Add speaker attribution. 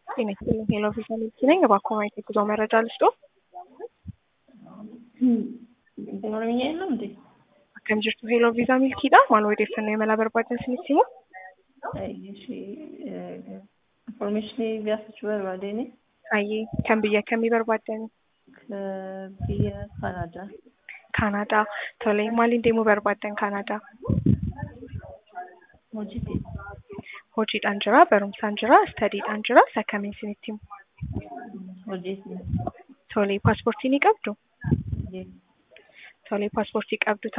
Speaker 1: ጤና ይስጥልኝ ሄሎ ቪዛ ሚልኪ ነኝ። እባክዎ ማየት የጉዞ መረጃ ልስጦ?
Speaker 2: ኦሮምኛ የለም እንዴ?
Speaker 1: akkam jirtu heloo viizaa milkiidha maal odeeffannoo imala barbaadan isinitti himu
Speaker 2: Information gaafachuu barbaadeen
Speaker 1: ayyee kan biyya kamii barbaadan
Speaker 2: biyya Kanaadaa.
Speaker 1: kaanaadaa tole maaliin deemuu barbaadan kaanaadaa
Speaker 2: Hojiiti.
Speaker 1: hojiidhaan jira barumsaan jira istadiidhaan jira sakkamiin isinitti himu
Speaker 2: Hojiiti.
Speaker 1: tole paaspoortii ni qabdu tole paaspoortii qabdu